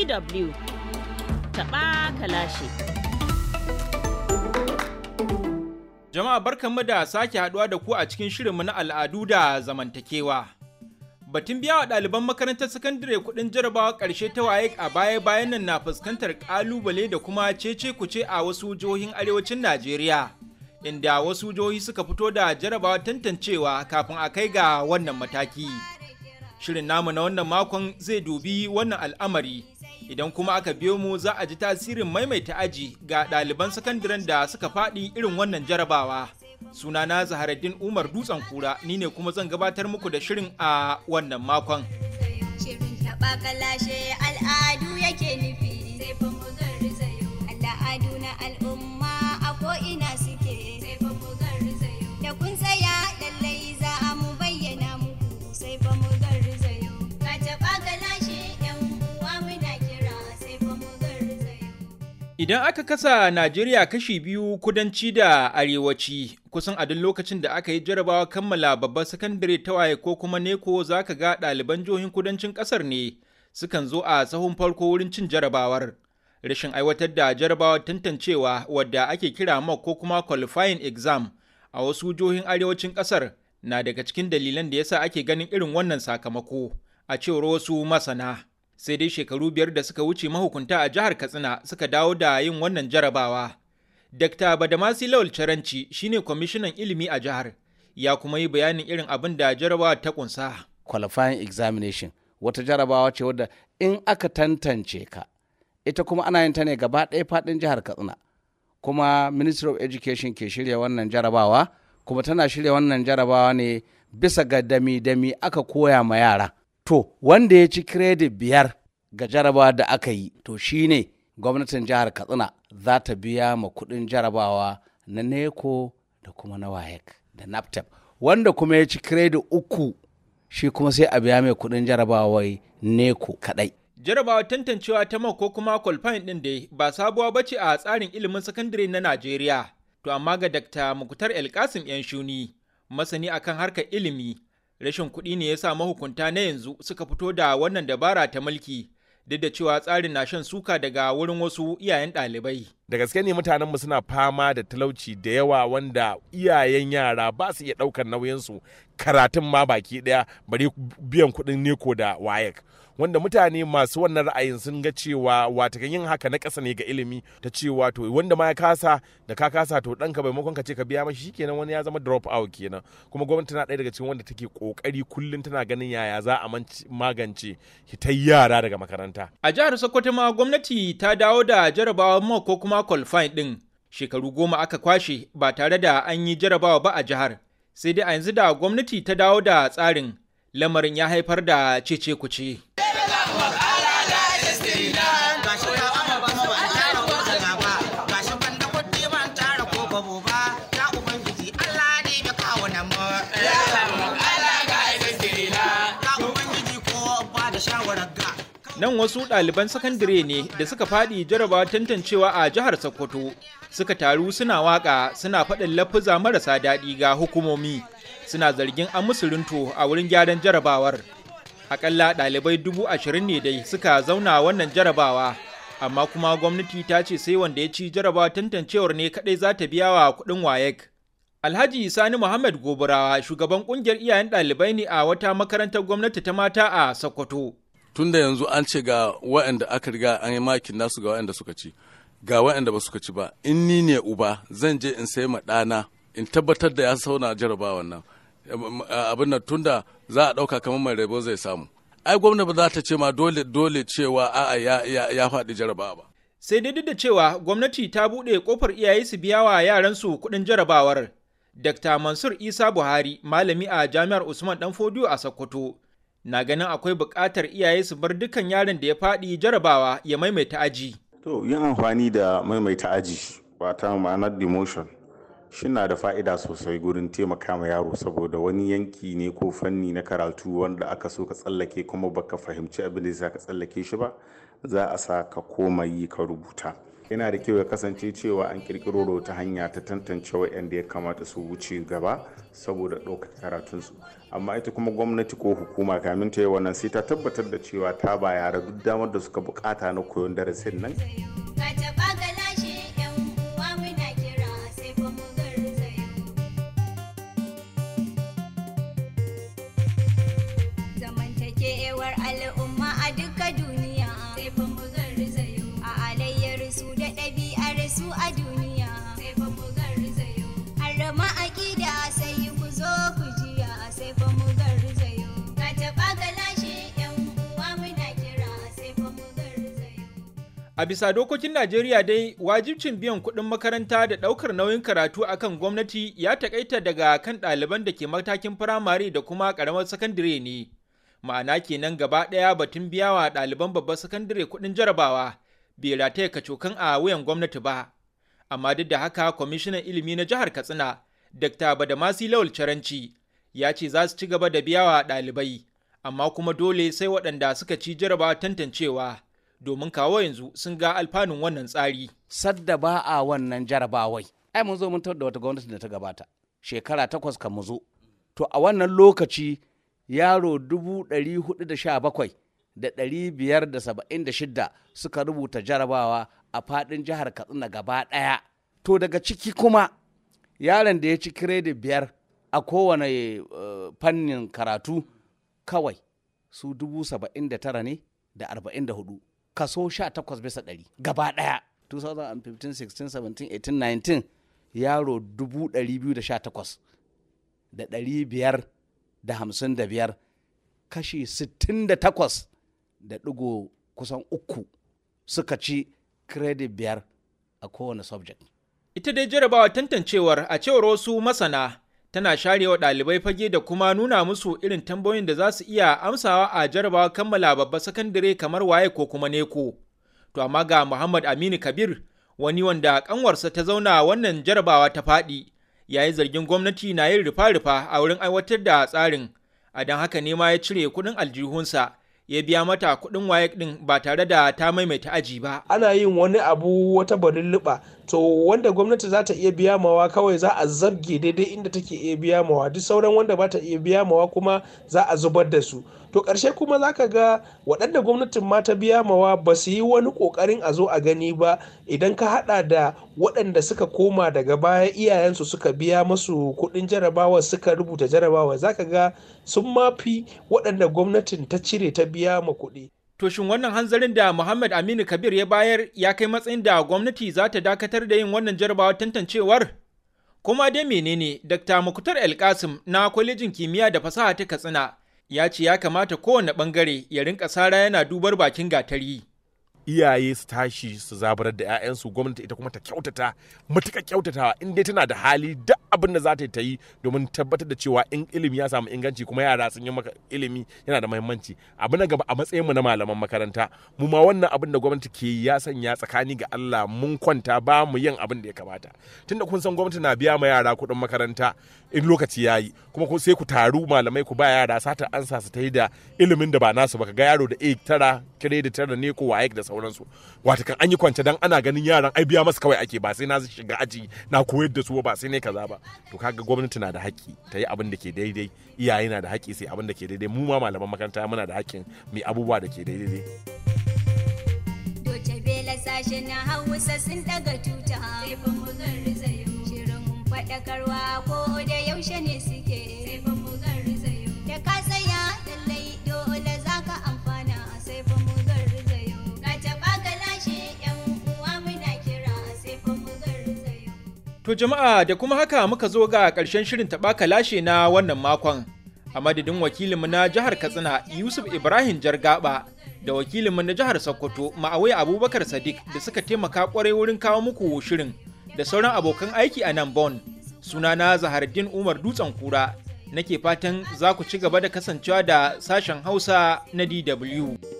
DW taɓa kalashi. Jama'a barkanmu da sake haduwa da ku a cikin shirinmu na al'adu da zamantakewa. Batun biya wa ɗaliban makarantar sakandare kuɗin jarabawa ƙarshe ta waye a baya-bayan nan na fuskantar ƙalubale da kuma cece kuce a wasu jihohin arewacin Najeriya. Inda wasu jihohi suka fito da jarabawa tantancewa kafin a kai ga wannan mataki. Shirin namu na wannan makon zai dubi wannan al'amari. Idan kuma aka biyo mu za a ji tasirin maimaita aji ga ɗaliban sakandaren da suka faɗi irin wannan jarabawa. Sunana Zaharaddin Umar Dutsen Kura ni ne kuma zan gabatar muku da shirin a wannan makon. Shirin taɓa kalashe al'adu yake nufi. Sai fa mu garzayo. Al'adu na al'umma a ko'ina suke. Sai fa mu garzayo. Da kun tsaya lallai za a mu bayyana muku. Sai fa mu garzayo. Ka taɓa kalashe yan uwa muna kira. Sai fa mu garzayo. Idan aka kasa Najeriya kashi biyu kudanci da arewaci, kusan a duk lokacin da aka yi jarabawa kammala babbar sakandare ta waye ko kuma neko za ka ga ɗaliban jihohin kudancin ƙasar ne sukan zo a sahun farko wurin cin jarabawar. Rashin aiwatar da jarabawar tantancewa wadda ake kira mock ko kuma qualifying exam a wasu jihohin arewacin ƙasar na daga cikin dalilan da yasa ake ganin irin wannan sakamako a cewar wasu masana. sai dai shekaru biyar da suka wuce mahukunta a jihar katsina suka dawo da yin wannan jarabawa dr badamasi lawal caranci shine kwamishinan ilimi a jihar ya kuma yi bayanin irin abin da jarabawa ta kunsa qualifying examination wata jarabawa ce wadda in aka tantance ka ita kuma ana yin ta ne gaba ɗaya faɗin jihar katsina kuma ministry of education ke shirya wannan jarabawa kuma tana shirya wannan jarabawa ne bisa ga dami-dami aka koya ma yara to wanda ya ci credit biyar ga jarabawa da aka yi to shine gwamnatin jihar katsina za ta biya ma kudin jarabawa na neko da kuma na wayek da naptep wanda kuma ya ci credit uku shi kuma sai a biya mai kudin jarabawai neko kadai jarabawa tantancewa ta mock ko kuma qualifying din dai ba sabuwa bace a tsarin ilimin sakandare na najeriya to amma ga dr mukutar elkasim yan shuni masani akan harkar ilimi rashin kuɗi ne ya sa mahukunta na yanzu suka fito da wannan dabara ta mulki duk da cewa tsarin na shan suka daga wurin wasu iyayen ɗalibai. da gaske ne mutanenmu suna fama da talauci da yawa wanda iyayen yara ba su iya ɗaukar nauyinsu karatun ma baki ɗaya bari biyan kuɗin neko da wayek wanda mutane masu wannan ra'ayin sun ga cewa watakan yin haka na ƙasa ne ga ilimi ta cewa to wanda ma ya kasa da ka kasa to ɗanka maimakon ka ce ka biya mashi shikenan wani ya zama drop out kenan kuma gwamnati tana ɗaya daga cikin wanda take ƙoƙari kullum tana ganin yaya za a magance hitar yara daga makaranta. A jihar Sokoto ma gwamnati ta dawo da jarabawa mock ko kuma qualifying ɗin shekaru goma aka kwashe ba tare da an yi jarabawa ba a jihar sai dai a yanzu da gwamnati ta dawo da tsarin lamarin ya haifar da cece kuce. Nan wasu ɗaliban sakandare ne da suka faɗi jarabawa tantancewa a jihar Sokoto suka taru suna waƙa suna faɗin lafuza marasa daɗi ga hukumomi suna zargin an musu runto a wurin gyaran jarabawar. Akalla ɗalibai dubu ashirin ne dai suka zauna wannan jarabawa amma kuma gwamnati ta ce sai wanda ya ci jarabawa tantancewar ne kaɗai za ta biya wa kuɗin wayek. Alhaji Sani Muhammad Goburawa shugaban ƙungiyar iyayen ɗalibai ne a wata makarantar gwamnati ta mata a Sokoto. tun da yanzu an ce ga waɗanda aka riga an yi makin nasu ga waɗanda suka ci ga waɗanda ba suka ci ba in ni ne uba zan je in sai ma ɗana in tabbatar da ya sauna jarabawan nan abin nan tunda za a ɗauka kamar mai rabo zai samu ai gwamna ba za ta ce ma dole dole cewa a'a ya, ya, ya faɗi jarabawa ba Sai dai duk da cewa gwamnati ta buɗe ƙofar iyaye su biya wa yaransu kuɗin jarabawar. Dr. Mansur Isa Buhari, malami a Jami'ar Usman Danfodiyo a Sokoto, na ganin akwai buƙatar iyaye su bar dukkan yaron da ya faɗi jarabawa ya maimaita aji. To yin amfani da maimaita aji wata ma'anar demotion shi na da fa'ida sosai gurin taimaka ma yaro saboda wani yanki ne ko fanni na karatu wanda aka so ka tsallake kuma baka fahimci abin da za ka tsallake shi ba za a sa ka koma yi ka rubuta yana da kyau ya kasance cewa an kirkiro da wata hanya ta tantance waɗanda ya kamata su wuce gaba saboda ɗaukar karatunsu amma ita kuma gwamnati ko hukuma kamin ta yi wannan sai ta tabbatar da cewa ta ba yara duk damar da suka bukata na koyon darasin nan Ka taɓa ka lashe ‘yan uwa muna kira sai fa mu garzayo. Zamantakewar al'umma a duka duniya sai fa mu garzayo. A alayyar su da ɗabi'ar su a duniya sai fa mu garzayo. Harama aƙida sai ku zo ku jiya sai fa mu garzayo. Ka taɓa ka lashe ‘yan uwa muna kira sai fa mu garzayo. A bisa dokokin Najeriya dai wajibcin biyan kuɗin makaranta da ɗaukar nauyin karatu akan gwamnati ya takaita daga kan ɗaliban da ke matakin firamare da kuma ƙaramar sakandire ne. Ma'ana kenan gaba ɗaya batun biya wa ɗaliban babbar sakandire kuɗin jarabawa bai rataya kacokan a wuyan gwamnati ba. Amma duk da haka kwamishinan ilimi na jihar Katsina, Dr. Badamasi Lawal Caranci, ya ce za su ci gaba da biya wa ɗalibai, amma kuma dole sai waɗanda suka ci jarabawa tantancewa. domin kawo yanzu sun ga alfanun wannan tsari. sadda ba a wannan jarabawai ai mun zo mun tar da wata gwamnati da ta gabata shekara takwas kan mu zo to a wannan lokaci yaro dubu ɗari hudu da sha bakwai da ɗari biyar da saba'in da shidda suka rubuta jarabawa a faɗin jihar katsina gaba ɗaya to daga ciki kuma yaron da ya ci kiredi biyar a kowane eh, fannin karatu kawai su dubu saba'in da tara ne da arba'in da hudu kaso sha takwas bisa ɗari gaba ɗaya 2015 16 17 18 19 yaro dubu ɗari biyu da sha takwas da ɗari biyar da hamsin da biyar kashi sittin da takwas da ɗigo kusan uku suka ci credit biyar a kowane subject Ita dai jarabawa tantancewar a cewar wasu masana tana sharewa ɗalibai fage da kuma nuna musu irin tambayoyin da za su iya amsawa a jarabawa kammala babba sakandare kamar waye ko kuma neko. To amma ga Muhammad Aminu Kabir wani wanda kanwarsa ta zauna wannan jarabawa ta faɗi ya yi zargin gwamnati na yin rufa-rufa a wurin aiwatar da tsarin a don haka ne ma ya cire kuɗin aljihunsa ya biya mata kuɗin waye ɗin ba tare da ta maimaita aji ba. ana yin wani abu wata barilliba to wanda gwamnati za ta iya biya mawa kawai za a zabge daidai inda take iya biya mawa duk sauran wanda ba ta iya biya mawa kuma za a zubar da su to ƙarshe kuma za ka ga waɗanda gwamnatin ma ta biya mawa ba su yi wani ƙoƙarin a zo a gani ba idan ka haɗa da waɗanda suka koma daga baya iyayensu suka biya masu kuɗin jarabawa suka rubuta jarabawa za ka ga sun mafi waɗanda gwamnatin ta cire ta biya ma kuɗi To shin wannan hanzarin da Muhammad Aminu Kabir ya bayar ya kai matsayin da gwamnati za ta dakatar da yin wannan jarabawar tantancewar? Kuma dai menene Dr. Mukutar Elkasim na kwalejin kimiyya da fasaha ta Katsina ya ce ya kamata kowane bangare ya rinka sara yana dubar bakin gatari. iyaye su tashi su zabarar da 'ya'yansu gwamnati ita kuma ta kyautata matuƙa kyautatawa in dai tana da hali duk abin da za ta yi ta yi domin tabbatar da cewa in ilimi ya samu inganci kuma yara sun yi maka ilimi yana da muhimmanci abu na gaba a matsayinmu na malaman makaranta mu ma wannan abin da gwamnati ke yi ya sanya tsakani ga Allah mun kwanta ba mu yin abin da ya kamata tunda kun san gwamnati na biya ma yara kuɗin makaranta in lokaci ya yi kuma ku- sai ku taru malamai ku ba yara sata ansa su ta yi da ilimin da ba nasu ba ka ga yaro da A tara kiredi tara ne ko waye da sauransu wata kan an yi kwance dan ana ganin yaran ai biya masu kawai ake ba sai na shiga aji na koyar da su ba sai ne kaza ba to kaga gwamnati na da haƙƙi ta yi abin da ke daidai iyaye na da haƙƙi sai abin da ke daidai mu ma malaman makaranta muna da haƙƙin mai abubuwa da ke daidai Doce Bela sashe na Hausa sun daga tuta. Sai fa mu garzayo. Shirin faɗakarwa ko da yaushe ne suke. Sai fa mu garzayo. Da ka tsaya lallai dole za ka amfana. Sai fa mu garzayo. Ka taɓa ka lashe ‘yan uwa muna kira. Sai fa mu garzayo. To jama'a da kuma haka muka zo ga ƙarshen shirin taɓaka lashe na wannan makon. A madadin wakilinmu na jihar Katsina Yusuf Ibrahim Jargaba da wakilinmu na jihar Sokoto Ma'awai Abubakar Sadiq da suka taimaka kwarai wurin kawo muku shirin da sauran abokan aiki a nan Bon. Sunana Zahardin Umar Dutsen Kura nake fatan za ku ci gaba da kasancewa da sashen Hausa na DW.